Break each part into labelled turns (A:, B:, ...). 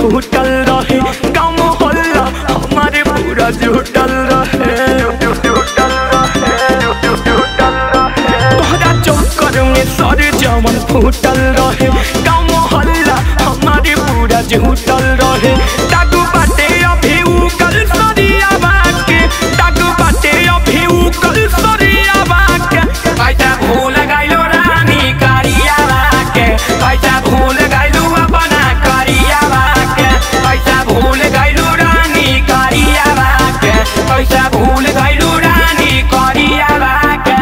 A: फूटल रहे गाँव मोहल्ला हमारे पूरा जुटल रहे तोहरा चक्कर में सर जवन फूटल रहे गाँव मोहल्ला हमारे पूरा जुटल रहे दागू बाटे अभी उगल सरिया बाके दागू बाटे अभी उगल सरिया बाके पैसा भूल गइलो रानी करिया बाके पैसा भूल गइलो अपना करिया बाके पैसा भूल गइलो रानी करिया बाके पैसा भूल गइलो रानी करिया बाके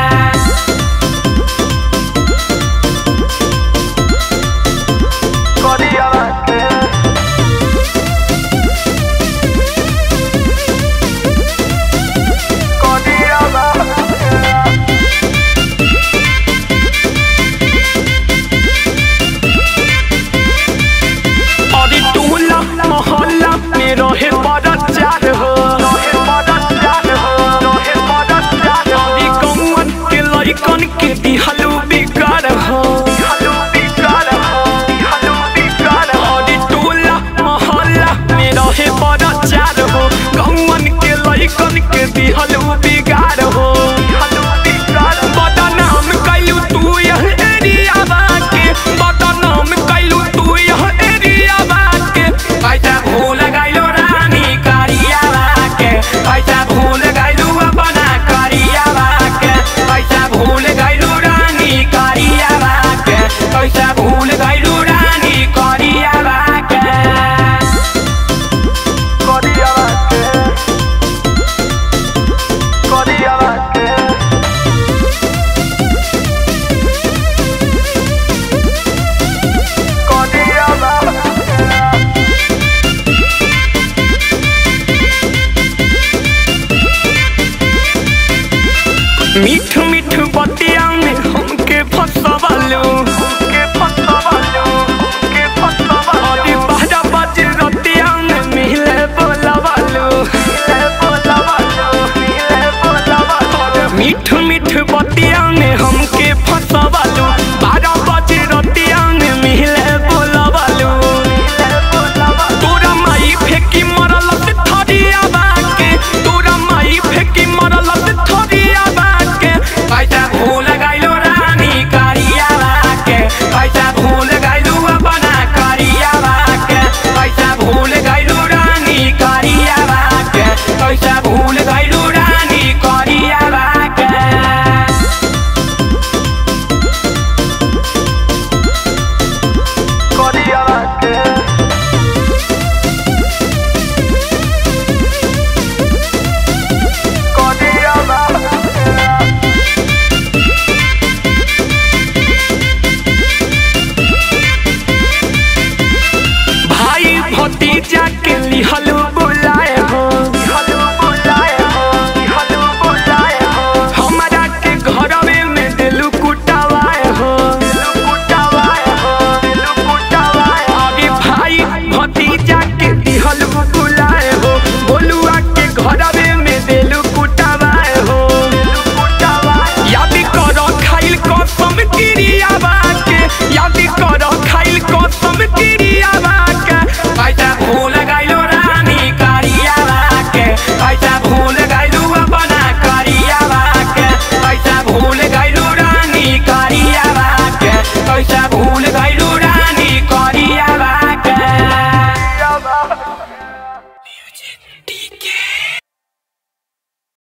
A: अरे टोला मोहल्ला में रहे बड़ा चार हो अरे कौन के लइकन के दिहलू बिगाड़ हो अरे टोला मोहल्ला में रहे बड़ा चार हो कौन के लइकन के दिहलू बिगाड़ हो बदनाम कैलू तू यह एरिया बाके बदनाम कैलू तू यह एरिया बाके पैसा भूल गइलो रानी करिया बाके पैसा भूल गइलू अपना करिया बाके पैसा भूल गइलू रानी करिया बाके पैसा भूल गइलू रानी करिया बाके करिया बाके करिया बाके मीठ मीठ बतिया में हमके फसवालो के फसवालो के फसवालो अरे बारह बजे रतिया में मिले बोलावालो मिले बोलावालो मिले बोलावालो मीठ मीठ बतिया में हमके